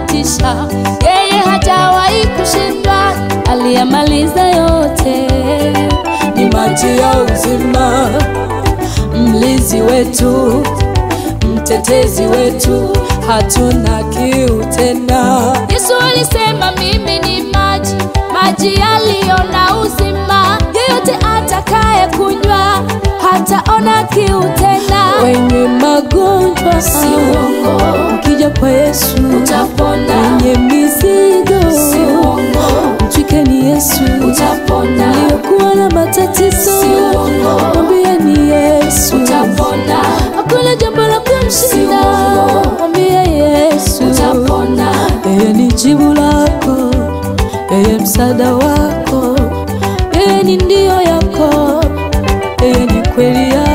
anatisha, yeye hajawahi kushindwa, aliyamaliza yote. Ni maji ya uzima, mlinzi wetu, mtetezi wetu, hatuna kiu tena. Yesu alisema mimi ni maji, maji yaliyo na uzima, yeyote atakaye kunywa hataona kiu tena. Wenye magonjwa Si uongo. ukija kwa Yesu Utapona. Wenye mizigo Si uongo. mtwikeni Yesu Utapona. Waliokuwa na matatizo Si uongo. mwambieni Yesu Utapona. Hakuna jambo la kumshinda uongo. mwambie Yesu Utapona. yeye ni jibu lako, yeye msaada wako, yeye ni ndio yako, yeye ni kweli yako.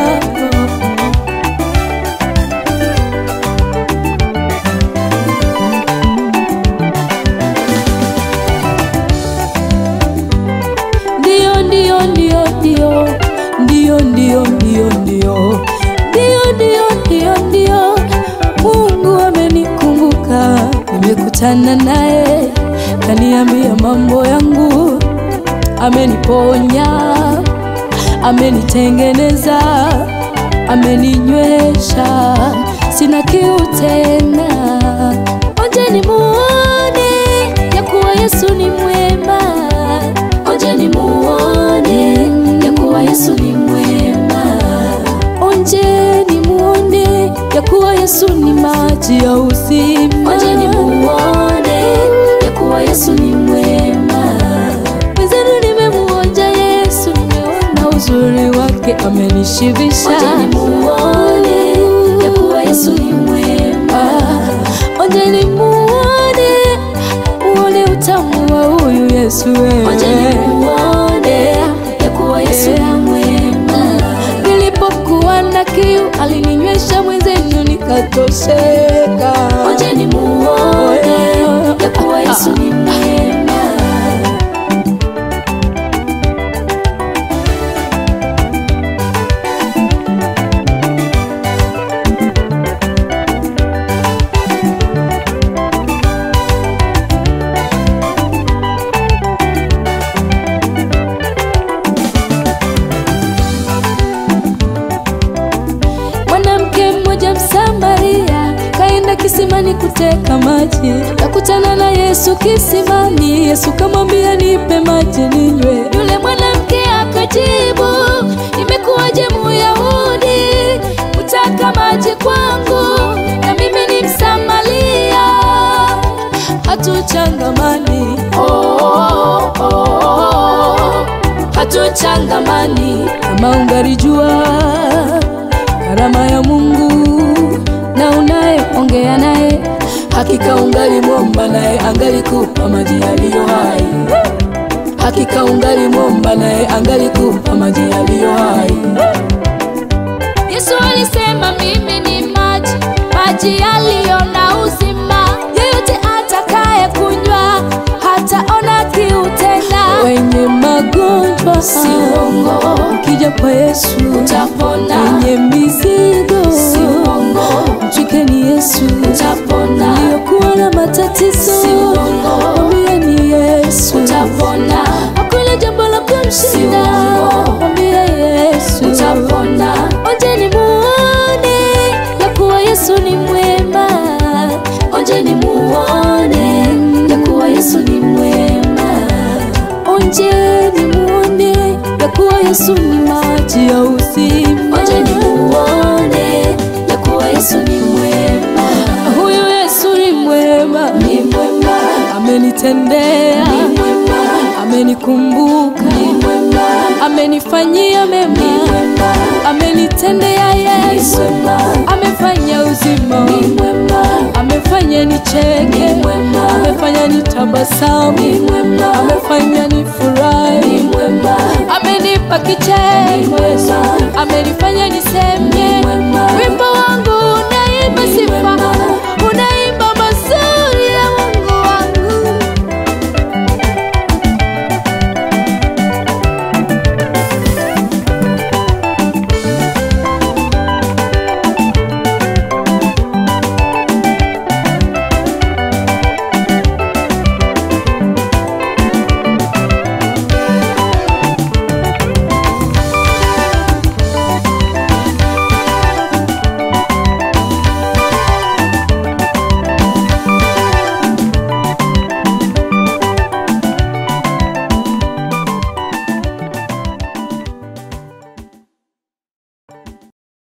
Ndio, ndio, ndio, ndio, ndio, ndio, ndio, ndio, ndio, ndio, ndio, ndio. Mungu amenikumbuka, nimekutana naye, kaniambia mambo yangu, ameniponya, amenitengeneza, ameninywesha, sina kiu tena. Onjeni muone ya kuwa Yesu ni mwema. Onjeni muone ya kuwa Yesu ni mwema. Onjeni muone ya kuwa Yesu ni maji ya uzima. Onjeni muone ya kuwa Yesu ni mwema. Mwenzenu nimemuonja Yesu, nimeona uzuri wake, amenishibisha. Onjeni muone ya kuwa Yesu ni mwema. Onjeni muone, muone utamu wa huyu Yesu wewe. Onjeni muone ya kuwa Yesu ni mwema. Nilipokuwa na kiu alininywesha, mwenzenu nikatosheka. Onjeni muone ya kuwa Yesu ni mwema. Mwanamke mmoja Msamaria kaenda kisimani kuteka maji, kakutana na Yesu kisimani. Yesu kamwambia, nipe maji ninywe. Yule mwanamke akajibu, imekuwaje Muyahudi kutaka maji kwangu, na mimi ni Msamaria? Hatuchangamani, Oh, oh, oh, oh. Hatuchangamani. kama ungalijua karama ya Mungu na unayeongea naye, hakika ungalimwomba naye angalikupa maji yaliyo hai. Hakika ungalimwomba naye angalikupa maji yaliyo hai. Yesu alisema mimi ni maji, maji yaliyo na uzima. Yeyote atakaye kunywa hataona kiu tena. Wenye magonjwa Si uongo. ukija kwa Yesu Utapona. wenye mizigo Si uongo. mtwikeni Yesu Utapona. aliyokuwa na matatizo Si uongo. mwambieni Yesu Utapona. hakuna jambo la kumshinda Si uongo. mwambie Yesu Utapona. onjeni muone ya kuwa Yesu ni mwema Onjeni muone ya kuwa Yesu ni mwema. onjeni muone ya kuwa Yesu ni maji ya uzima Onjeni muone ya kuwa Yesu ni mwema. huyu Yesu ni mwema Ni mwema. amenitendea Ni mwema. amenikumbuka Ni mwema. amenifanyia mema Ni mwema. amenitendea Ni Yesu mwema. amefanya uzima Ni mwema. amefanya nicheke Ni mwema. amefanya nitabasamu Ni mwema. amefanya nifurahi Ni mwema. amenipa kicheko